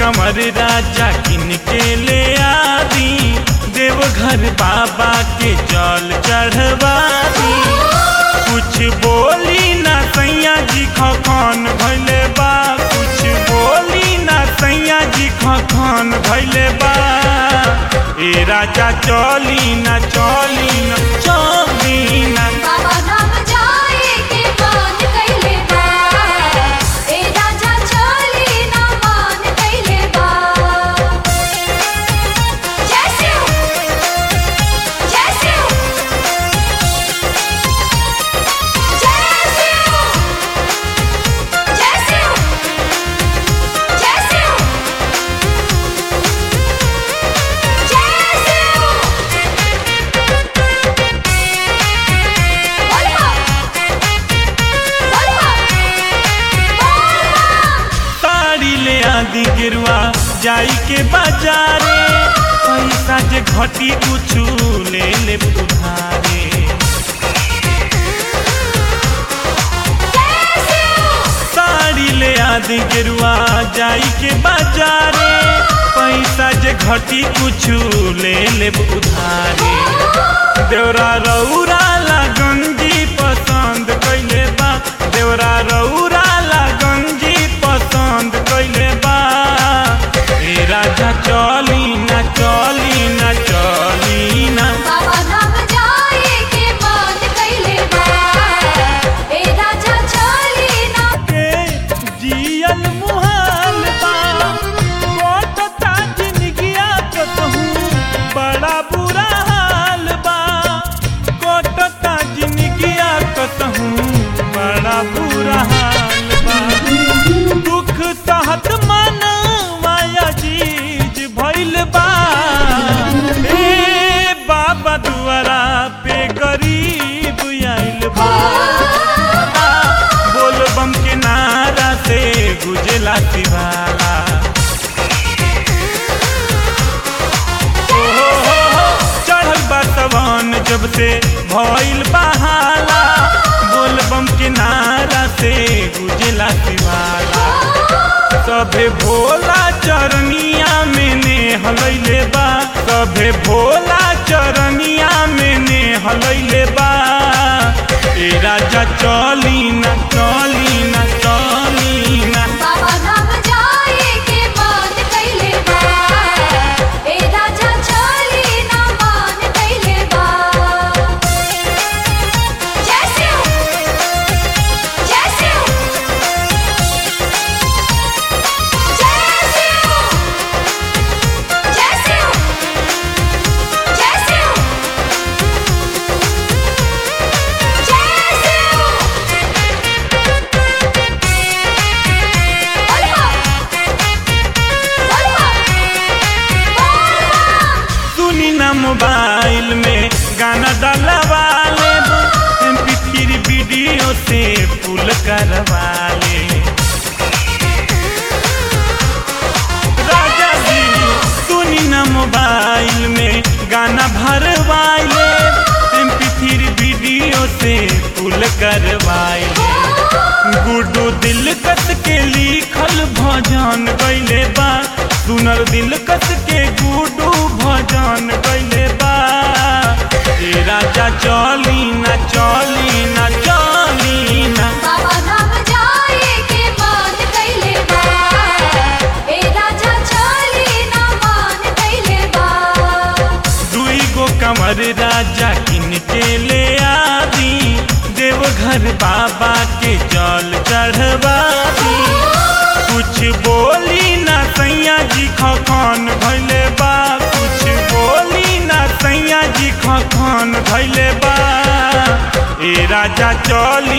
कमर राजा किन के ले आदी देवघर बाबा के जल चढ़वा दी कुछ बोली ना सैया जी खखन भैले बा कुछ बोली ना सैया जी खखन भैले बा ए राजा चली ना चली ना चली ना बाबा धाम जाए के मान कैले बा ए राजा चली ना मान कैले बा जय शिव जय शिव जय शिव जय शिव जय शिव जय शिव बोलबा बोलबा बोलबा साड़ी ले आदि गिरुआ जाई के बाजारे पैसा जे घटी कुछु ले ले उधारे साड़ी ले आदि गिरुआ जाई के बाजारे पैसा जे घटी कुछु ले ले उधारे देवरा रौरा ला गंजी पसंद कैले बा देवरा रौरा ला गंजी पसंद कैले बा ए राजा चली ना चली ना चली ना बाबा धाम जाए के मान कैले बा ए राजा चली ना के जियल मुहाल बा कोटता जिंदगिया कतहू बड़ा बुरा हाल बा कोटता जिंदगिया कतहू बड़ा बुरा हाल बा दुख सहत मन माया जीज भइल बा ए बाबा दुआरा पे गरीब आइल बा बोल बम के नारा से गुजला सिवाला ओ हो हो हो, चढ़ल बा सवन जब से भइल बहाला बोल बम के नारा से गुजला सिवाला सभे भोला चरनिया में ने हलैले बा सभे भोला चरनिया में ने हलैले बा ए राजा चली ना चली ना चली ना बाबा धाम जाए के मान कैले बा ए राजा चली ना मान कैले बा जय शिव जय शिव जय शिव जय शिव जय शिव जय शिव बोलबा बोलबा बोलबा सुनी ना मोबाइल में गाना डलवा ले एमपी थ्री वीडियो से फुल करवा ले राजा जी सुनी ना मोबाइल में गाना भरवाइले एमपी थ्री वीडियो से फुल करवाइले गुडू दिल कस के लिखल भजन गैले बा सुनर दिल कस के गुडू भजन गैले बा ए राजा चली ना चली ना चली ना बाबा धाम जाए के मान कैले बा ए राजा चली ना मान कैले बा दुई गो कमर राजा किन के ले आदी देवघर बाबा के जल चढ़वा दी कुछ बोली ना सैया जी खखन भैले बा कुछ बोली ना सैया जी खखन भैले बा ए राजा चल